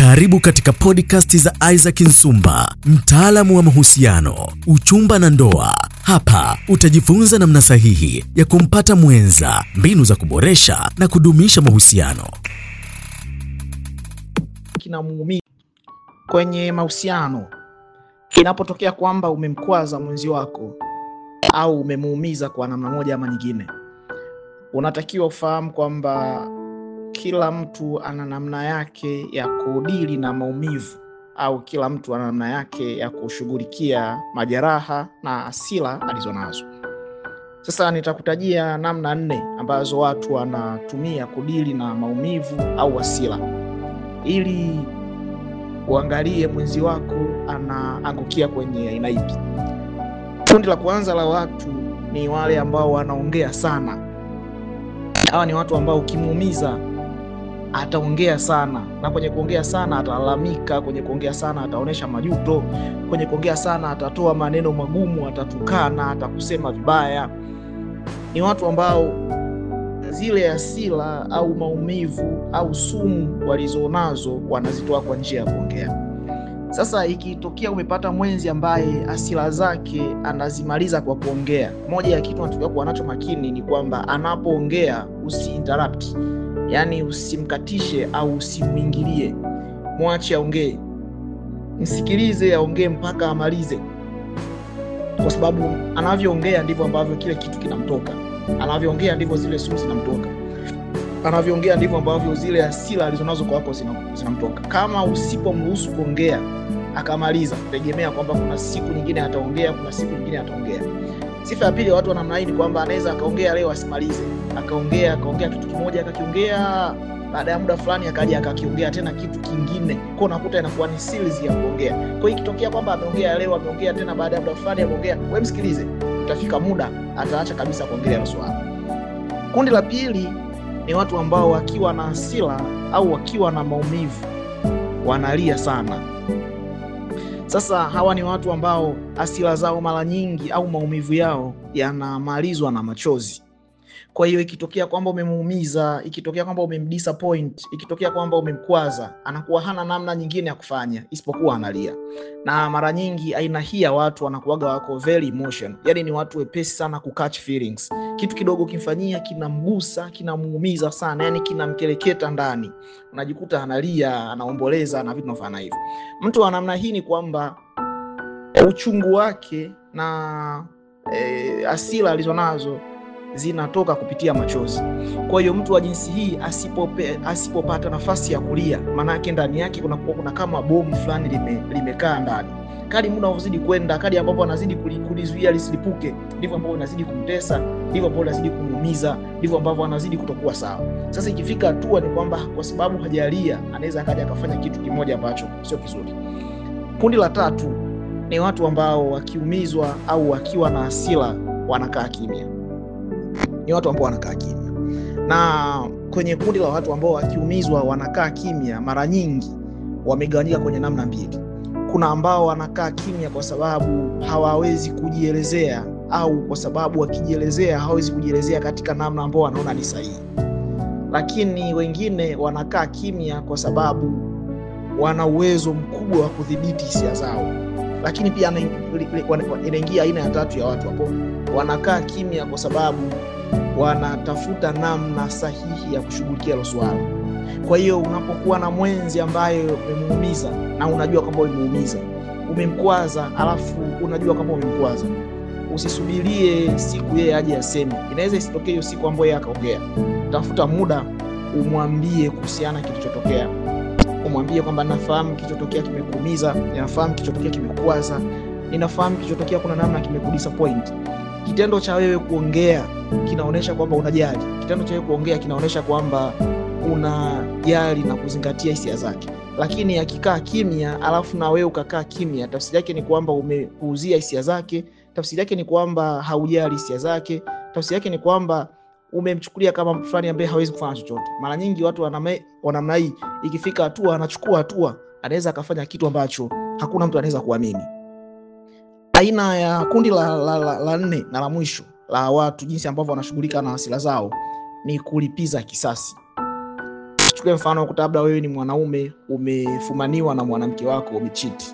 Karibu katika podcast za Isaac Nsumba, mtaalamu wa mahusiano, uchumba na ndoa. Hapa utajifunza namna sahihi ya kumpata mwenza, mbinu za kuboresha na kudumisha mahusiano. kinamuumiza kwenye mahusiano. Inapotokea kwamba umemkwaza mwenzi wako au umemuumiza kwa namna moja ama nyingine, unatakiwa ufahamu kwamba kila mtu ana namna yake ya kudili na maumivu au kila mtu ana namna yake ya kushughulikia majeraha na hasira alizonazo. Sasa nitakutajia namna nne ambazo watu wanatumia kudili na maumivu au hasira ili uangalie mwenzi wako anaangukia kwenye aina ipi. Kundi la kwanza la watu ni wale ambao wanaongea sana. Hawa ni watu ambao ukimuumiza ataongea sana, na kwenye kuongea sana atalalamika, kwenye kuongea sana ataonyesha majuto, kwenye kuongea sana atatoa maneno magumu, atatukana, atakusema vibaya. Ni watu ambao zile hasira au maumivu au sumu walizonazo wanazitoa kwa njia ya kuongea. Sasa ikitokea umepata mwenzi ambaye hasira zake anazimaliza kwa kuongea, moja ya kitu unatakiwa kuwa nacho makini ni kwamba anapoongea usiinterrupt, yaani usimkatishe au usimwingilie, mwache aongee, msikilize aongee mpaka amalize, kwa sababu anavyoongea ndivyo ambavyo kile kitu kinamtoka anavyoongea ndivyo zile sumu zinamtoka, anavyoongea ndivyo ambavyo zile hasira alizonazo kwa wako zinamtoka. Kama usipomruhusu kuongea akamaliza, tegemea kwamba kuna siku nyingine ataongea, kuna siku nyingine ataongea. Sifa ya pili ya watu wa namna hii ni kwamba anaweza akaongea leo asimalize, akaongea akaongea kitu kimoja akakiongea, baada ya muda fulani akaja akakiongea tena kitu kingine, kwa unakuta inakuwa ni series ya kuongea. Kwa hiyo ikitokea kwamba ameongea leo, ameongea tena, baada ya muda fulani ameongea, wewe msikilize utafika muda ataacha kabisa kuongelea hilo swala. Kundi la pili ni watu ambao wakiwa na hasira au wakiwa na maumivu wanalia sana. Sasa hawa ni watu ambao hasira zao mara nyingi au maumivu yao yanamalizwa na machozi. Kwa hiyo ikitokea kwamba umemuumiza, ikitokea kwamba umemdisappoint, ikitokea kwamba umemkwaza, anakuwa hana namna nyingine ya kufanya isipokuwa analia. Na mara nyingi aina hii ya watu wanakuwaga wako very emotion, yani ni watu wepesi sana ku catch feelings. Kitu kidogo kimfanyia kinamgusa, kinamuumiza sana, yani kinamkeleketa ndani, unajikuta analia, anaomboleza na vitu nafana hivyo. Mtu wa namna hii ni kwamba uchungu wake na hasira e, alizonazo zinatoka kupitia machozi. Kwa hiyo mtu wa jinsi hii asipope, asipopata nafasi ya kulia, maanake ndani yake kuna, kuna kama bomu fulani lime, limekaa ndani. Kadi muda unavyozidi kwenda, kadi ambapo anazidi kulizuia lisilipuke, ndivyo ambavyo inazidi kumtesa, ndivyo ambavyo inazidi kumuumiza, ndivyo ambavyo anazidi kutokuwa sawa. Sasa ikifika hatua ni kwamba kwa sababu hajalia, anaweza akaja akafanya kitu kimoja ambacho sio kizuri. Kundi la tatu ni watu ambao wakiumizwa au wakiwa na hasira wanakaa kimya ni watu ambao wanakaa kimya. Na kwenye kundi la watu ambao wakiumizwa wanakaa kimya, mara nyingi wamegawanyika kwenye namna mbili. Kuna ambao wanakaa kimya kwa sababu hawawezi kujielezea, au kwa sababu wakijielezea hawawezi kujielezea katika namna ambao wanaona ni sahihi, lakini wengine wanakaa kimya kwa sababu wana uwezo mkubwa wa kudhibiti hisia zao. Lakini pia inaingia aina ya tatu ya watu ambao wanakaa kimya kwa sababu wanatafuta namna sahihi ya kushughulikia hilo swala. Kwa hiyo unapokuwa na mwenzi ambaye umemuumiza na unajua kwamba umemuumiza, umemkwaza, alafu unajua kwamba umemkwaza, usisubirie siku yeye aje aseme. Inaweza isitokee hiyo siku ambayo yeye akaongea. Tafuta muda umwambie kuhusiana kilichotokea, umwambie kwamba nafahamu kilichotokea kimekuumiza, ninafahamu kilichotokea kimekwaza, ninafahamu kilichotokea kuna namna kimekudisappoint. Kitendo cha wewe kuongea kinaonyesha kwamba unajali. Kitendo cha wewe kuongea kinaonyesha kwamba unajali na kuzingatia hisia zake. Lakini akikaa kimya, alafu na wewe ukakaa kimya, tafsiri yake ni kwamba umepuuzia hisia zake. Tafsiri yake ni kwamba haujali hisia zake. Tafsiri yake ni kwamba umemchukulia kama mtu fulani ambaye hawezi kufanya chochote. Mara nyingi watu wa namna hii, ikifika hatua anachukua hatua, anaweza akafanya kitu ambacho hakuna mtu anaweza kuamini. Aina ya kundi la, la, la, la nne na la mwisho la watu jinsi ambavyo wanashughulika na hasira zao ni kulipiza kisasi. Tuchukulie mfano kuta labda wewe ni mwanaume umefumaniwa na mwanamke wako umechiti.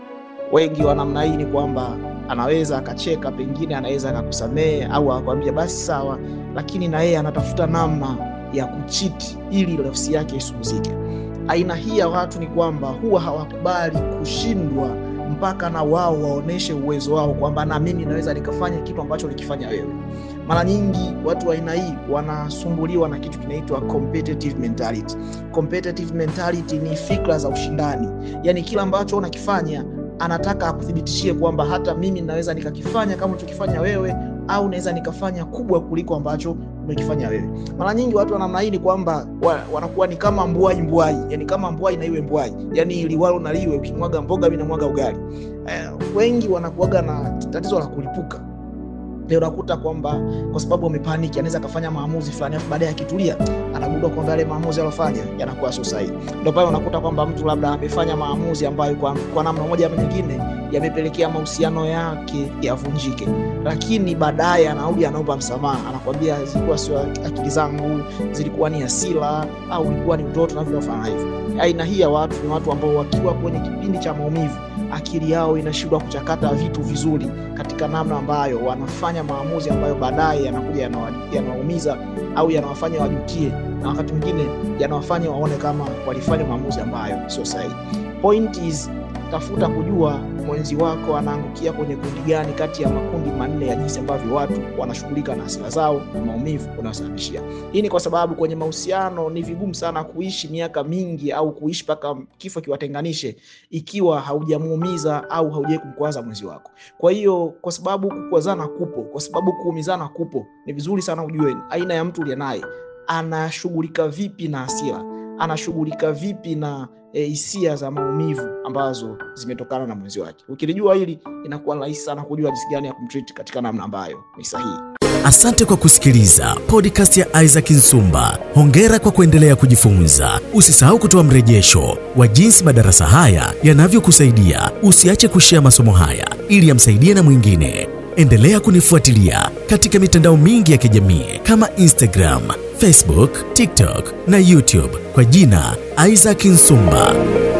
Wengi wa namna hii ni kwamba anaweza akacheka, pengine anaweza akakusamehe au akakwambia basi sawa, lakini na yeye anatafuta namna ya kuchiti ili nafsi yake isumuzike. Aina hii ya watu ni kwamba huwa hawakubali kushindwa mpaka na wao waoneshe uwezo wao kwamba na mimi naweza nikafanya kitu ambacho ulikifanya wewe. Mara nyingi watu wa aina hii wanasumbuliwa na kitu kinaitwa competitive mentality. Competitive mentality ni fikra za ushindani, yaani kila ambacho unakifanya anataka akuthibitishie kwamba hata mimi naweza nikakifanya kama ulichokifanya wewe, au naweza nikafanya kubwa kuliko ambacho umekifanya wewe. Mara nyingi watu wa namna hii ni kwamba wa, wanakuwa ni kama mbwai mbwai, yani kama mbwai na iwe mbwai, yani liwalo na liwe, ukimwaga mboga mimi namwaga ugali. Eh, wengi wanakuwaga na tatizo la kulipuka leo unakuta kwamba kwa sababu amepaniki anaweza akafanya maamuzi fulani, afu baadaye akitulia anagundua kwamba yale maamuzi aliyofanya yanakuwa sio sahihi. Ndio pale unakuta kwamba mtu labda amefanya maamuzi ambayo kwa, kwa namna moja ama nyingine yamepelekea mahusiano yake yavunjike, lakini baadaye anarudi anaomba msamaha, anakwambia zilikuwa sio akili zangu, zilikuwa ni hasira au ilikuwa ni utoto na vinafanya hivyo. Aina hii ya watu ni watu ambao wakiwa kwenye kipindi cha maumivu akili yao inashindwa kuchakata vitu vizuri katika namna ambayo wanafanya maamuzi ambayo baadaye yanakuja yanawaumiza au yanawafanya wajutie, na wakati mwingine yanawafanya waone kama walifanya maamuzi ambayo sio sahihi. Point is tafuta kujua mwenzi wako anaangukia kwenye kundi gani kati ya makundi manne ya jinsi ambavyo watu wanashughulika na hasira zao na maumivu unayosababishia. Hii ni kwa sababu kwenye mahusiano ni vigumu sana kuishi miaka mingi au kuishi mpaka kifo kiwatenganishe ikiwa haujamuumiza au haujai kumkwaza mwenzi wako. Kwa hiyo, kwa sababu kukwazana kupo, kwa sababu kuumizana kupo, ni vizuri sana ujue aina ya mtu uliye naye anashughulika vipi na hasira, anashughulika vipi na hisia e, za maumivu ambazo zimetokana na mwenzi wake. Ukilijua hili, inakuwa rahisi sana kujua jinsi gani ya kumtreat katika namna ambayo ni sahihi. Asante kwa kusikiliza podcast ya Isaac Nsumba. Hongera kwa kuendelea kujifunza. Usisahau kutoa mrejesho wa jinsi madarasa haya yanavyokusaidia. Usiache kushea masomo haya ili yamsaidie na mwingine. Endelea kunifuatilia katika mitandao mingi ya kijamii kama Instagram, Facebook, TikTok na YouTube kwa jina Isaac Nsumba.